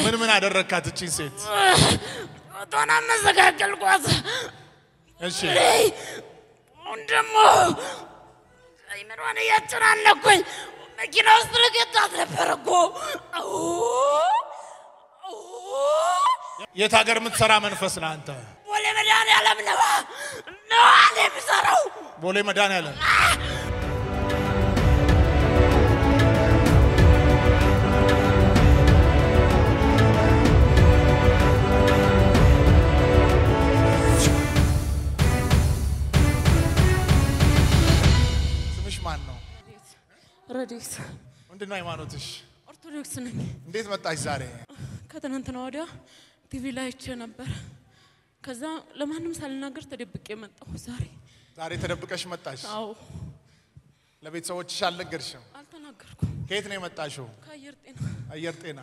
ምን ምን አደረግካት እቺን ሴት? ቶና መዘጋገልኳት። እሺ አሁን ደግሞ አይምሯን እያጨናነኩኝ መኪና ውስጥ ልገጣት ነበር እኮ። አዎ፣ አዎ። የት ሀገር የምትሰራ መንፈስ ነህ አንተ? ቦሌ መድኃኒዓለም ነዋ ነዋ እኔ የምሰራው ቦሌ መድኃኒዓለም ስምሽ ማን ነው? ረዴት ምንድን ነው ሃይማኖትሽ? ኦርቶዶክስ ነኝ። እንዴት መጣሽ ዛሬ? ከትናንትና ወዲያ ቲቪ ላይ አይቼ ነበር። ከዛ ለማንም ሳልናገር ተደብቄ መጣሁ። ዛሬ ዛሬ ተደብቀሽ መጣሽ? አዎ ለቤተሰቦችሽ አልነገርሽም? አልተናገርኩም። ከየት ነው የመጣሽው? ከአየር ጤና አየር ጤና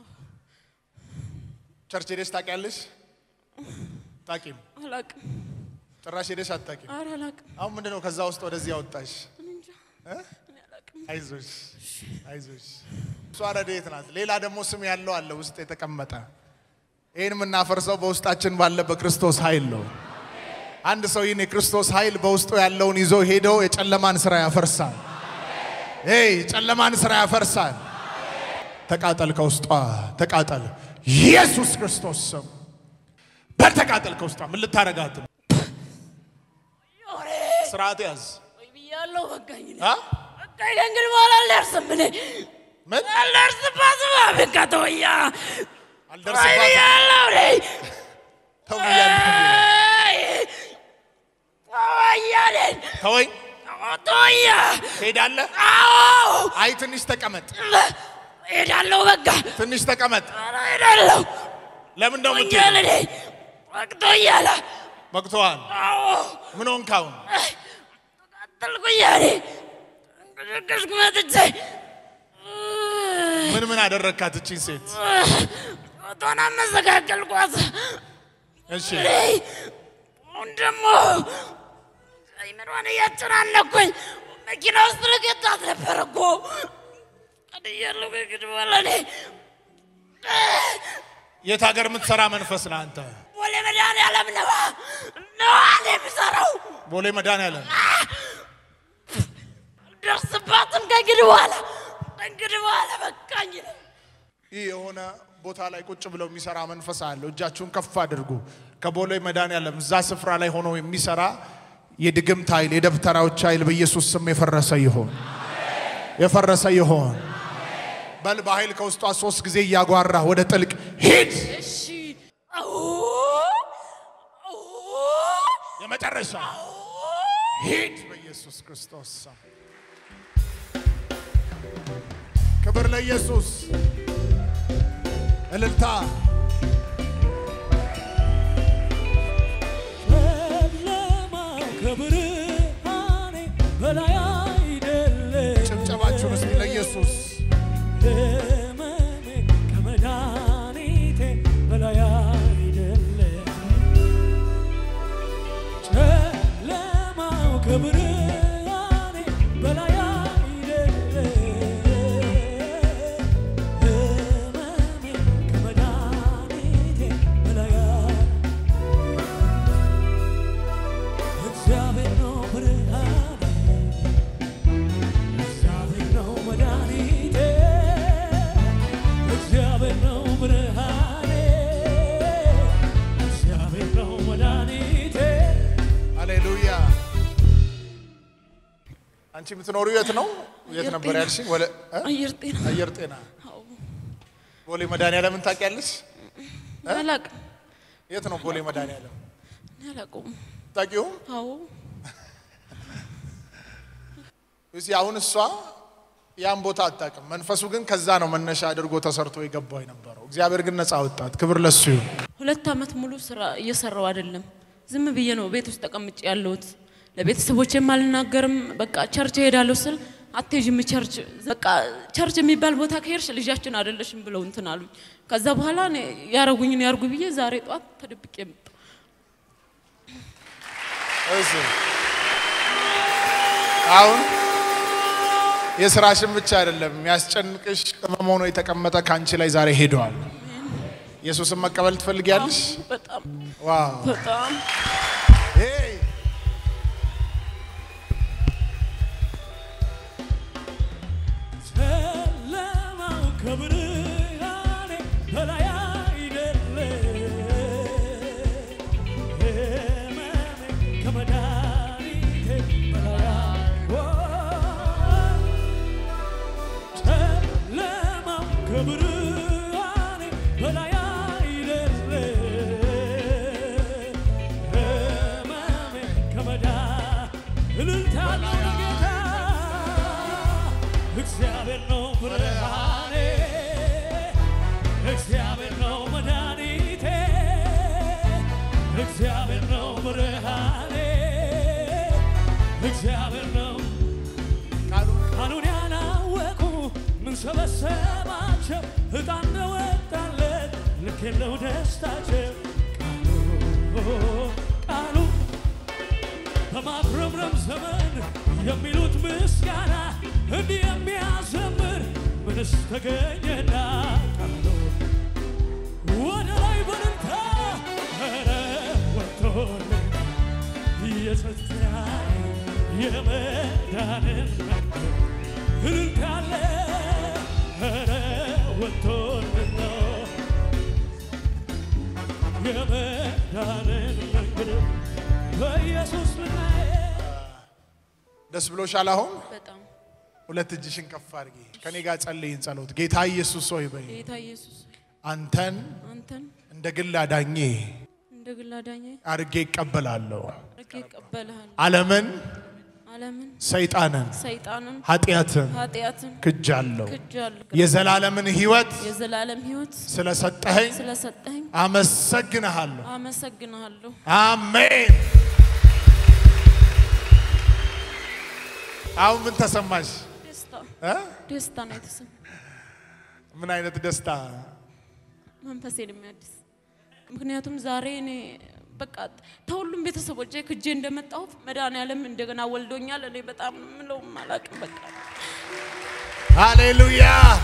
ቸርች ሄደሽ ታውቂያለሽ? ታቂም አላቅም። ጭራሽ ሄደሽ አታቂም? ኧረ አላቅም። አሁን ምንድን ነው ከዛ ውስጥ ወደዚህ ያወጣሽ? እኔ እንጃ እኔ አላቅም። አይዞሽ አይዞሽ። እሷ ረድኤት ናት። ሌላ ደግሞ ስም ያለው አለ ውስጥ የተቀመጠ። ይህን የምናፈርሰው በውስጣችን ባለ በክርስቶስ ኃይል ነው። አንድ ሰው ይህን የክርስቶስ ኃይል በውስጡ ያለውን ይዞ ሄደው የጨለማን ስራ ያፈርሳል። ይ የጨለማን ስራ ያፈርሳል። ተቃጠል፣ ከውስጧ ተቃጠል። ኢየሱስ ክርስቶስ ስም በተቃጠል ከውስጧ ምን ልታረጋት ነው? ዮሬ ስርዓት ያዝ ወይ ብያለሁ። በቃኝ እኔ አ? በቃኝ። ከእንግዲህ በኋላ አልደርስም እኔ ምን አልደርስባትም። አብቃ ተወያ ወይ አልደርስባትም ብያለሁ እኔ ተው ብያለሁ። አይ፣ ተወያ እኔን ተወኝ ተወያ። ትሄዳለህ? አዎ አይ ትንሽ ተቀመጥ፣ ሄዳለሁ። በቃ ትንሽ ተቀመጥ። ኧረ ሄዳለሁ። ለምን ነው ወኛል የምትሄደው? እኔ ወቅቶኛል። መቅቶሃል። አዎ ምን ሆንክ አሁን? ተቃጠልኩኝ እኔ እንቅስቅስኩ መጥቼ ምን ምን አደረግካት እቺን ሴት? ቶና መዘጋገልኳት። እሺ አሁን ደግሞ አይምሯን እያጨናነኩኝ መኪና ውስጥ ልገጣት ነበር እኮ ቀድያለሁ። ከእንግዲህ በኋላ እኔ የት ሀገር የምትሰራ መንፈስ ነህ አንተ? ቦሌ መድኃኒዓለም ነዋ ነዋ እኔ የምሰራው ቦሌ መድኃኒዓለም አልደርስባትም። ከእንግዲህ በኋላ ከእንግዲህ በኋላ በቃኝ። ይህ የሆነ ቦታ ላይ ቁጭ ብለው የሚሰራ መንፈስ አለው። እጃችሁን ከፍ አድርጉ። ከቦሌ መድኃኒዓለም እዛ ስፍራ ላይ ሆኖ የሚሰራ የድግምት ኃይል፣ የደብተራዎች ኃይል በኢየሱስ ስም የፈረሰ ይሆን፣ የፈረሰ ይሆን። በል በኃይል ከውስጧ ሶስት ጊዜ እያጓራ ወደ ጥልቅ ሂድ። እሺ አዎ አዎ የመጨረሻ ሂድ በኢየሱስ ክርስቶስ ስም። ክብር ለኢየሱስ፣ እልልታ ጨለማው ከብርሃኔ በላይ አይደለም። ጭብጨባችሁን እስቲ ለኢየሱስ ሕመሜ ከመድኃኒቴ በላይ አይደለም። ጨለማው ከብርሃኔ በላይ አይደለም። ሕመሜ ከመድኃኒቴ በላይ አይደለም። እግዚአብሔር ነው ብርሃኔ፣ እግዚአብሔር ነው መድኃኒቴ፣ እግዚአብሔር ነው ብርሃኔ፣ እግዚአብሔር ነው መድኃኒቴ። ሃሌሉያ። አንቺ የምትኖሪው የት ነው? የት አየር ነበር ጤና። ያልሽኝ? ወለ እ? አየር ጤና አየር ጤና አዎ ቦሌ መድኃኒዓለምን ታውቂያለሽ? አላቅም። የት ነው ቦሌ መድኃኒዓለም? እኔ አላውቀውም። ታውቂውም? አዎ እስኪ አሁን እሷ ያን ቦታ አታውቅም። መንፈሱ ግን ከዛ ነው መነሻ አድርጎ ተሰርቶ የገባው የነበረው። እግዚአብሔር ግን ነፃ ወጣት። ክብር ለሱ ይሁን። ሁለት ዓመት ሙሉ ስራ እየሰራው አይደለም። ዝም ብዬ ነው ቤት ውስጥ ተቀምጬ ያለሁት። ለቤተሰቦቼም አልናገርም። በቃ ቸርች እሄዳለሁ ስል አትሄጂም ቸርች በቃ ቸርች የሚባል ቦታ ከሄድሽ ልጃችን አይደለሽም ብለው እንትን አሉኝ። ከዛ በኋላ እኔ ያረጉኝን ያርጉ ብዬ ዛሬ ጠዋት ተደብቄ መጣሁ። እሺ አሁን የስራሽን ብቻ አይደለም የሚያስጨንቅሽ ቅመም ሆኖ የተቀመጠ ከአንቺ ላይ ዛሬ ሄደዋል። ኢየሱስን መቀበል ትፈልጊያለሽ? በጣም ዋው በጣም ሄይ! ጨለማው ከብርሃኔ በላይ አይደለ ሕመሜ ከመድኃኒቴ በላይ ኦ፣ ጨለማው ከብርሃኔ በላይ አይደለ ሕመሜ ከመዳ እልልታ አለው ለጌታ እግዚአብሔር ነው ብርሃኔ፣ እግዚአብሔር ነው መድኃኒቴ፣ እግዚአብሔር ነው ብርሃኔ፣ እግዚአብሔር ነው ቃሉን ያላወቁ ምን ሰበሰባቸው ዕጣን ነው ወጣለት ልክ የለው ደስታቸው ቃሉ ቃሉ በማጉረምረም ዘመን የሚሉት ምስጋና እንዲህ የሚያዘምር ምንስ ተገኘና ቃሉ ወደ ላይ በልልታ ኧረ ወጥቶልን የጸጥታን የመዳንን መንገድ እልልታ አለ ኧረ ወጥቶልን ነው የመዳንን መንገድ በኢየሱስ ልናየ ደስ ብሎሻል? አሁን በጣም ሁለት እጅሽን ከፍ አድርጊ። ከኔ ጋር ጸልይን ጸሎት። ጌታ ኢየሱስ ሆይ በይ ጌታ ኢየሱስ ሆይ፣ አንተን አንተን እንደ ግል አዳኜ እንደ ግል አዳኜ አድርጌ ይቀበላለሁ። አድርጌ እቀበልሃለሁ። ዓለምን፣ ዓለምን፣ ሰይጣንን፣ ሰይጣንን፣ ኃጢአትን ኃጢአትን ክጃለሁ። ክጃለሁ። የዘላለምን ሕይወት የዘላለም ሕይወት ስለሰጠኸኝ ስለሰጠኝ አመሰግንሃለሁ። አመሰግንሃለሁ። አሜን። አሁን ምን ተሰማሽ? ደስታ እ? ደስታ ነው የተሰማኝ። ምን አይነት ደስታ? መንፈሴን የሚያድስ ምክንያቱም ዛሬ እኔ በቃ ተሁሉም ቤተሰቦቼ ክጄ እንደመጣሁ መድኃኒዓለም እንደገና ወልዶኛል። እኔ በጣም ምለው አላውቅም። በቃ ሃሌሉያ።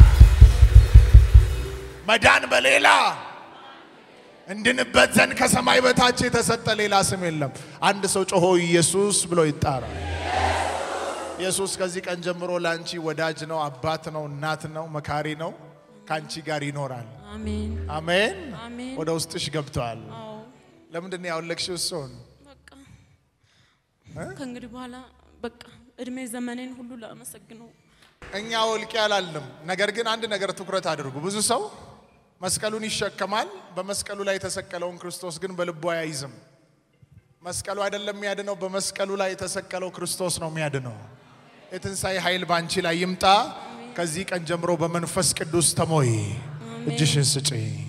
መዳን በሌላ እንድንበት ዘንድ ከሰማይ በታች የተሰጠ ሌላ ስም የለም። አንድ ሰው ጮሆ ኢየሱስ ብሎ ይጣራል። ኢየሱስ ከዚህ ቀን ጀምሮ ለአንቺ ወዳጅ ነው፣ አባት ነው፣ እናት ነው፣ መካሪ ነው። ከአንቺ ጋር ይኖራል። አሜን አሜን። አሜን። ወደ ውስጥሽ ገብተዋል። አዎ ለምንድን ነው ያወለቅሽው? እሱን በቃ ከእንግዲህ በኋላ በቃ እድሜ ዘመኔን ሁሉ ላመሰግነው እኛ ወልቄ አላልንም። ነገር ግን አንድ ነገር ትኩረት አድርጉ። ብዙ ሰው መስቀሉን ይሸከማል። በመስቀሉ ላይ የተሰቀለውን ክርስቶስ ግን በልቡ አይይዝም። መስቀሉ አይደለም የሚያድነው፣ በመስቀሉ ላይ የተሰቀለው ክርስቶስ ነው የሚያድነው። የትንሣኤ ኃይል ባንቺ ላይ ይምጣ። ከዚህ ቀን ጀምሮ በመንፈስ ቅዱስ ተሞይ። እጅሽን ስጪ።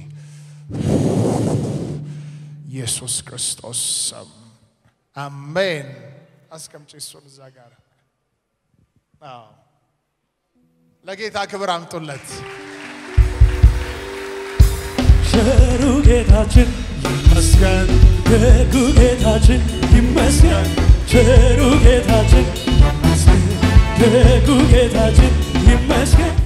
ኢየሱስ ክርስቶስ ስም አሜን። አስቀምጪ እሱን እዛ ጋር። አዎ ለጌታ ክብር አምጡለት። ቸሩ ጌታችን መስገን ደጉ ጌታችን ይመስገን ቸሩ ጌታችን ይመስገን ደጉ ጌታችን ይመስገን